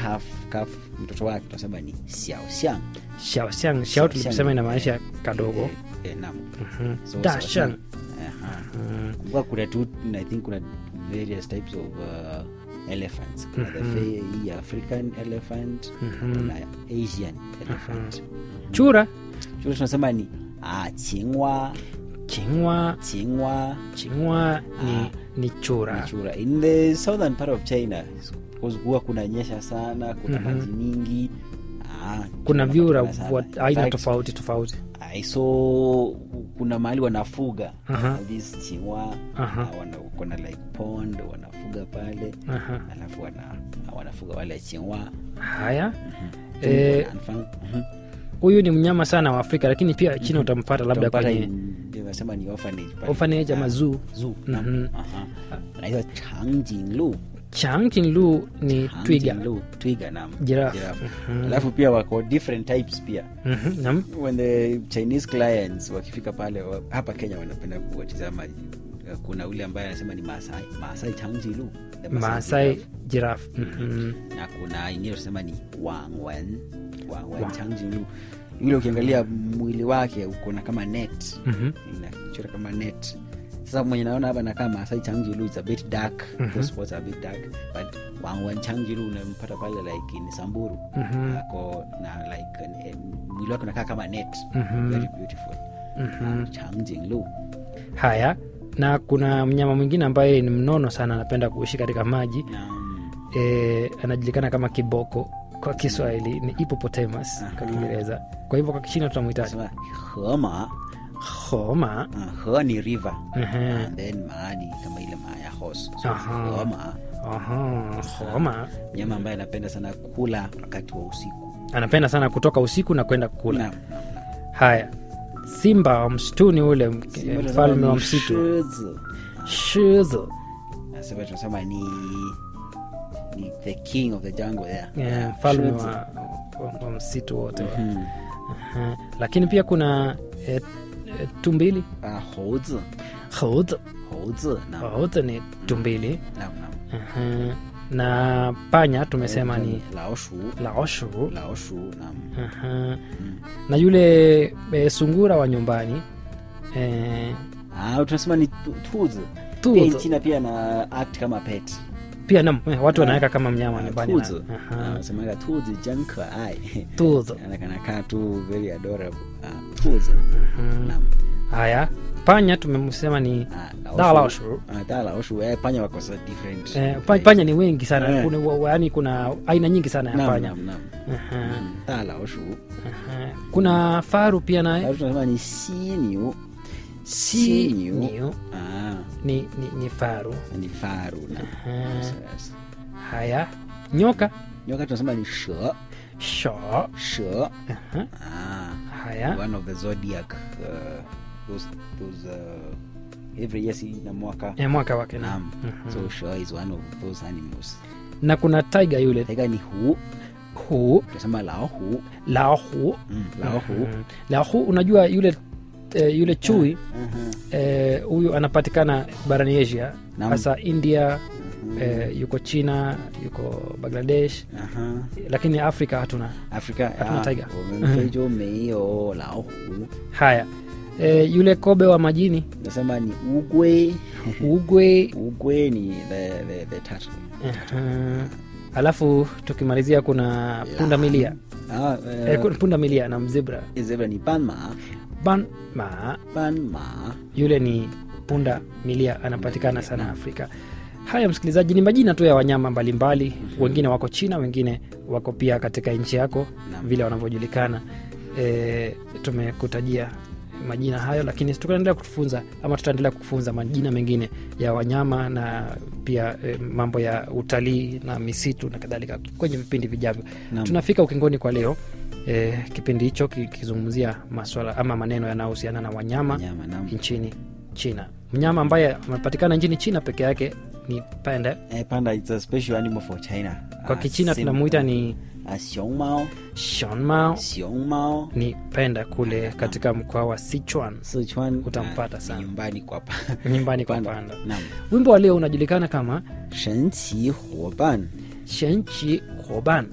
calf calf mtoto wake tunasema ni xiaoxiang xiao xiang xiao tuliposema inamaanisha kadogo eh, eh, naam Mhm. So, Da xiaoxiang. shang. Aha. Mm, kumbuka kuna tu i think kuna various types of uh, elephants kuna the Mhm. fe- hii african elephant mhm. kuna asian elephant chura chura tunasema ni ah, chingwa chingwa chingwa chingwa ni, Ah. ni chura ni chura in the southern part of china because huwa kuna nyesha sana kuna Mhm. maji mingi ah, kuna chura vyura wanapatikana wa sana. In aina fact, tofauti tofauti I saw kuna mahali wanafuga Aha. this chingwa Aha. ah, wana, kuna like pond wanafuga pale Aha. alafu wana, wanafuga wale chingwa haya Eh, Mhm. huyu ni mnyama sana wa afrika lakini pia china utampata labda Utampata kwenye in- ndio nasema ni orphanage pale. orphanage ama Ah, zoo zoo, Mhm. naam. Aha. Anaitwa changjinglu changkinlu ni twiga Changjinglu, twiga naam. Giraffe. Giraffe. Mhm. alafu pia wako different types pia Mhm, naam. when the chinese clients wakifika pale wa- hapa kenya wanapenda kuwatizama uh, kuna ule ambaye anasema ni maasai maasai changjilu the maasai giraffe. giraffe. Mhm. na kuna ingine tunasema ni wangwen wangwen Wang. changjilu yule ukiangalia mwili wake ukona kama net Mhm. inachora kama net sasa mwenye naona hapa nakaa maasai changjilu is a bit dark Mhm. those spots are a bit dark but wangwen changjilu unampata pale like in samburu Mhm. ako na like eh, mwili wake unakaa kama net Mhm. very beautiful Mhm. changjinglu haya na kuna mnyama mwingine ambaye ni mnono sana anapenda kuishi katika maji na e, anajulikana kama kiboko kwa kiswahili ni hippopotamus kwa Aha. kiingereza kwa hivyo kwa kichina tunamhitaji sema hema homa uh, he ni river Mhm. and then maa ni kama ile maa ya horse so Aha. hema Aha, homa mnyama ambaye anapenda sana kula wakati wa usiku anapenda sana kutoka usiku na kwenda kula Naam, naam, naam. haya simba wa msituni ule Simba tunasema mfalme wa ni msitu shizi. shizo Nasema tunasema ni ni the king of the jungle there. Eh, mfalme Shizi. wa, wa, wa msitu wote wa. Mhm. Aha. lakini pia kuna e, e, tumbili Ah,猴子猴子猴子 naam. 猴子ni tumbili Naam, naam. Aha. na panya tumesema ni 老鼠 laoshu 老鼠 naam. Aha. Mm. na yule e, sungura wa nyumbani e, Ah, tunasema ni tu- tuzi pia tuzo nchina pia na act kama pet pia nam eh, watu Ah. wanaweka kama mnyama nyumbani na- tuzi Aha. anasemaga tuzi jan keai tuzo anakanakaa tu very adorable ah, tuzi Mhm. naam haya panya tumemsema ni Ah, Da laoshu. laoshu. Ah, da laoshu eh, panya wako sa different eh, pa- panya ni wengi sana Eh. kuna, wa- yaani kuna aina nyingi sana ya Naam, panya naam, naam. Aha. Mm, da laoshu Aha. kuna faru pia naye Alafu tunasema ni siniu si Siniu. niu ah, ni, ni, ni faru ni faru na Aha. Yes, yes. haya nyoka nyoka tunasema ni she sho she Aha. ah, haya one of the zodiac uh, those, those uh, every year si na mwaka eh, mwaka wake na naam Mhm. so she is one of those animals na kuna tiger yule taiga ni hu hu tunasema lao hu laohu mm, lao hu Mhm. laohu unajua yule eh, yule chui Mhm. eh, huyu anapatikana barani asia Naam. hasa india Mhm. eh, yuko china yuko bangladesh Aha. lakini afrika hatuna afrika Hatuna ah, tiger. 我们非洲没有老虎 haya eh, yule kobe wa majini nasema ni ugwe ugwe ugwe ni the, the, the turtle. Aha. alafu tukimalizia kuna punda milia Ah, eh, eh, kuna punda milia na mzibra zebra ni panma banma panma yule ni punda milia anapatikana sana afrika haya msikilizaji ni majina tu ya wanyama mbalimbali wengine wako china wengine wako pia katika nchi yako Naam. vile wanavyojulikana e, tumekutajia majina hayo lakini tutaendelea kutufunza ama tutaendelea kufunza majina mengine ya wanyama na pia e, mambo ya utalii na misitu na kadhalika kwenye vipindi vijavyo Naam. tunafika ukingoni kwa leo e, kipindi hicho kikizungumzia maswala ama maneno yanayohusiana na wanyama nyama naam. nchini china mnyama ambaye amepatikana nchini china peke yake ni panda Eh, panda it's a special animal for china kwa Ah, kichina sim- tunamuita ni ah, xiongmao shonmao xiongmao ni penda kule katika mkoa wa sichuan sichuan Utampata ah, sana. nyumbani kwa pa nyumbani kwa panda. panda naam wimbo wa leo unajulikana kama 神奇伙伴 shenchi hoban